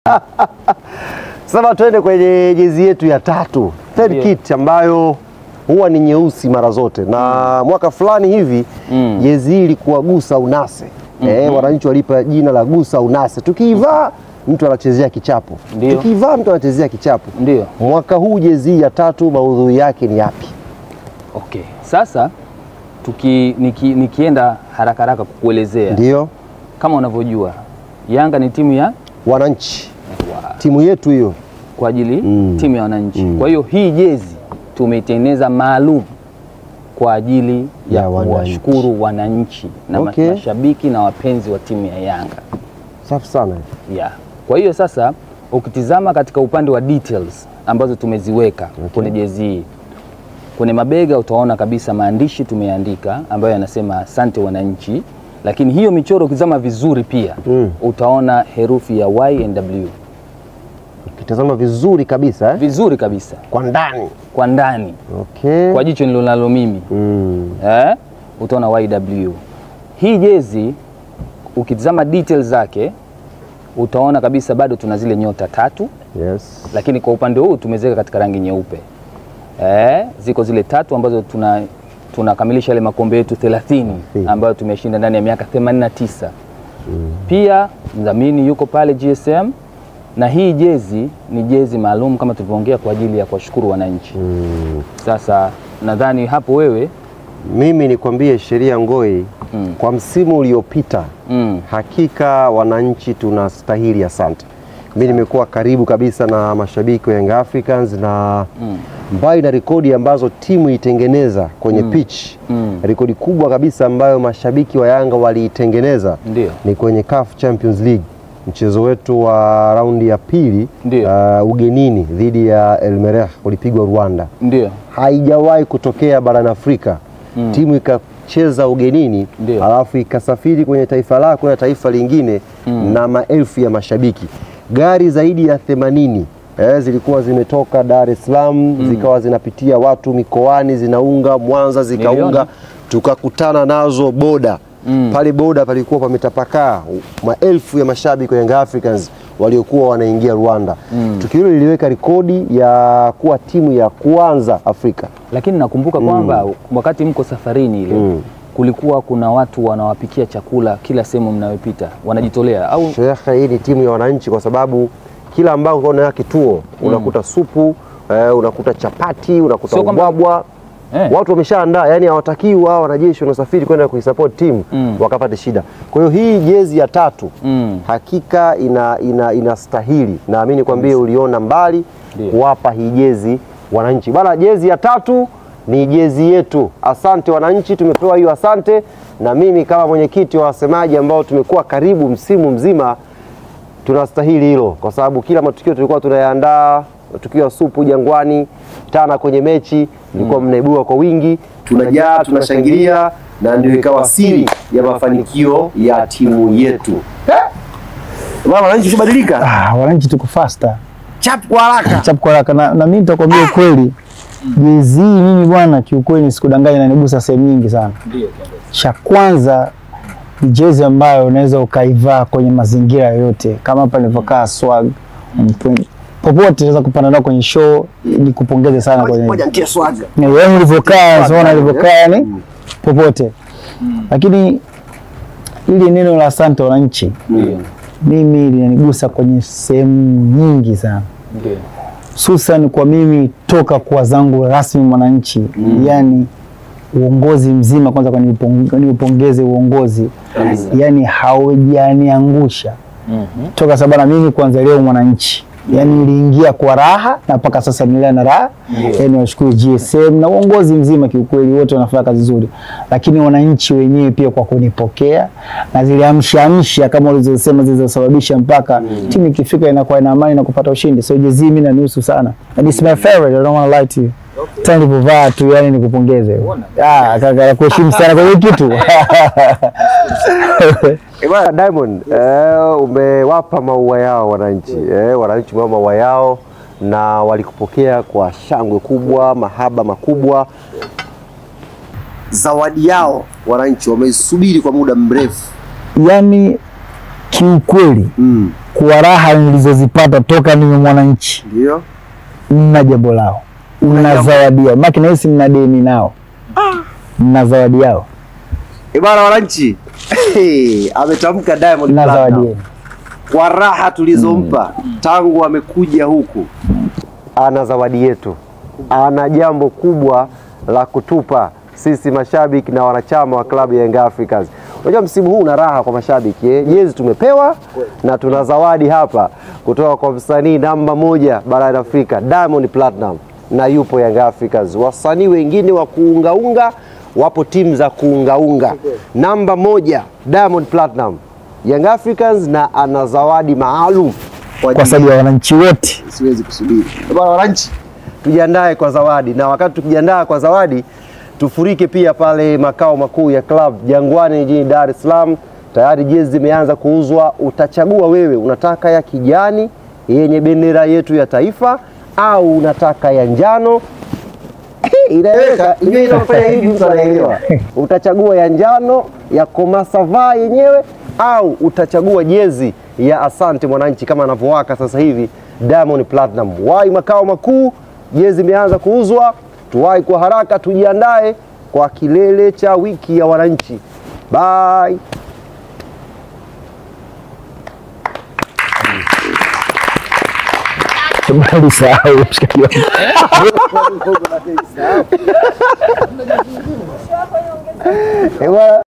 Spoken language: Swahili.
Sasa tuende kwenye jezi yetu ya tatu third Ndiyo. kit ambayo huwa ni nyeusi mara zote na mwaka fulani hivi Mm. jezi hii ilikuwa gusa unase eh, wananchi walipa jina la gusa unase. Tukiivaa mtu anachezea kichapo, Ndiyo. tukiivaa mtu anachezea kichapo. Ndio. Mwaka huu jezi hii ya tatu maudhui yake ni yapi? Okay. Sasa tuki, niki, nikienda haraka haraka kukuelezea Ndiyo kama unavyojua Yanga ni timu ya wananchi, wa, timu yetu hiyo kwa ajili Mm. timu ya wananchi. Mm. Kwa hiyo hii jezi tumeitengeneza maalum kwa ajili ya Ya wananchi. kuwashukuru wananchi na ma- Okay. mashabiki na wapenzi wa timu ya Yanga. safi sana. Yeah. Kwa hiyo sasa ukitizama katika upande wa details ambazo tumeziweka kwenye jezi hii, kwenye mabega utaona kabisa maandishi tumeandika ambayo yanasema asante wananchi, lakini hiyo michoro ukitizama vizuri pia Mm. utaona herufi ya Y and W Ukitazama vizuri kabisa eh? vizuri kabisa kwa ndani kwa ndani, okay. kwa jicho nililonalo mimi mm. eh, utaona YW. Hii jezi ukitizama details zake utaona kabisa bado tuna zile nyota tatu yes. lakini kwa upande huu tumeziweka katika rangi nyeupe. Eh, ziko zile tatu ambazo tuna tunakamilisha yale makombe yetu 30 ambayo tumeshinda ndani ya miaka 89. Pia mdhamini yuko pale GSM na hii jezi ni jezi maalum kama tulivyoongea kwa ajili ya kuwashukuru wananchi. Mm. Sasa nadhani hapo wewe Mimi nikwambie sheria Ngoi Mm. kwa msimu uliopita mm, hakika wananchi tunastahili asante. Mimi nimekuwa karibu kabisa na mashabiki wa Young Africans na Mm. mbali na rekodi ambazo timu itengeneza kwenye pitch Mm. rekodi kubwa kabisa ambayo mashabiki wa Yanga waliitengeneza Ndio. ni kwenye CAF Champions League mchezo wetu wa raundi ya pili Ndio. uh, ugenini dhidi ya El Merreikh ulipigwa Rwanda. ndio Haijawahi kutokea barani Afrika Mm. timu ikacheza ugenini Ndio. alafu ikasafiri kwenye taifa lako na taifa lingine na maelfu ya mashabiki. Gari zaidi ya 80 eh, zilikuwa zimetoka Dar es Salaam zikawa zinapitia watu mikoani zinaunga Mwanza zikaunga Niliona. tukakutana nazo boda Mm. pale boda palikuwa pametapakaa maelfu ya mashabiki wa Young Africans waliokuwa wanaingia Rwanda. Tukio hilo liliweka rekodi ya kuwa timu ya kwanza Afrika. lakini nakumbuka kwamba wakati mko safarini ile Mm. kulikuwa kuna watu wanawapikia chakula kila sehemu mnayopita wanajitolea au Shekhe, hii ni timu ya wananchi kwa sababu kila ambao unaona kituo unakuta supu eh, unakuta chapati unakuta Sio kwamba- ubwabwa Eh. watu wameshaandaa, yani hawatakii wao wanajeshi wanaosafiri kwenda kuisupport timu Mm. wakapate shida. Kwa hiyo hii jezi ya tatu Mm. hakika ina, ina, inastahili naamini kwambie uliona mbali Ndio. kuwapa hii jezi wananchi bana. Jezi ya tatu ni jezi yetu. Asante wananchi, tumepewa hiyo asante, na mimi kama mwenyekiti wa wasemaji ambao tumekuwa karibu msimu mzima tunastahili hilo, kwa sababu kila matukio tulikuwa tunayaandaa, matukio ya supu Jangwani, Tana kwenye mechi mlikuwa mnaibua kwa wingi, tunajaa tunashangilia, na ndio ikawa siri ya mafanikio ya timu yetu. Bwana, wananchi ushabadilika, Ah, wananchi tuko faster chap kwa haraka. chap kwa haraka na, na mimi nitakwambia ukweli jezi hii mimi bwana kiukweli sikudanganya inanigusa sehemu nyingi sana cha kwanza ni jezi ambayo unaweza ukaivaa kwenye mazingira yoyote kama hapa nilivyokaa swag mp- popote unaweza kupanda nao kwenye show nikupongeze sana kwenye Ngoja nitie swaga. Ni wewe ulivyokaa unaona ulivyokaa yani popote lakini ili neno la asante wananchi ndio mimi linanigusa kwenye sehemu nyingi sana ndio hususan kwa mimi toka kuwa zangu rasmi mwananchi yani uongozi mzima kwanza kwa nipong- niupongeze uongozi yani haujaniangusha Mhm. toka sababu na mimi kwanza leo mwananchi yani niliingia kwa raha na mpaka sasa nilea na raha yani washukuru GSM na uongozi mzima kiukweli wote wanafanya kazi nzuri lakini wananchi wenyewe pia kwa kunipokea na zile amsha amsha kama ulizosema zilizosababisha mpaka timu ikifika inakuwa ina amani na kupata ushindi so jezi mimi nanihusu sana and it's my favorite I don't want to lie to you tena nilipovaa tu yani nikupongeze ah kaka nakuheshimu sana kwa hiyo kitu Eh, bwana Diamond, eh, umewapa maua yao wananchi eh, wananchi umewapa maua yao na walikupokea kwa shangwe kubwa, mahaba makubwa. Zawadi yao wananchi wameisubiri kwa muda mrefu. yani kiukweli Mm. kwa raha nilizozipata toka niwe mwananchi Ndio. mna jambo lao, mna jambo. zawadi yao, maki nahisi mna deni nao, mna zawadi yao, Eh, bwana wananchi. Ametamka Diamond mna zawadi Platnumz. yenu. kwa raha tulizompa tangu amekuja huku, ana zawadi yetu, ana jambo kubwa la kutupa sisi mashabiki na wanachama wa klabu ya Young Africans. Unajua msimu huu una raha kwa mashabiki eh? Jezi tumepewa na tuna zawadi hapa kutoka kwa msanii namba moja barani Afrika Diamond Platinum, na yupo Young Africans. Wasanii wengine wa kuungaunga wapo timu za kuungaunga. Namba moja Diamond Platinum Young Africans na ana zawadi maalum kwa sababu ya wananchi wote. siwezi kusubiri. Bwana wananchi, tujiandae kwa zawadi, na wakati tukijiandaa kwa zawadi, tufurike pia pale makao makuu ya club Jangwani jijini Dar es Salaam. Tayari jezi zimeanza kuuzwa, utachagua wewe, unataka ya kijani yenye bendera yetu ya taifa au unataka ya njano inaeleweka ile inafanya hivi, mtu anaelewa. Utachagua ya njano ya Komasava yenyewe au utachagua jezi ya Asante Mwananchi kama anavyowaka sasa hivi Diamond Platinum. Wai makao makuu, jezi imeanza kuuzwa, tuwai kwa haraka, tujiandae kwa kilele cha wiki ya wananchi. Bye. Bali sahau mshikaji wangu. Eh, bwana.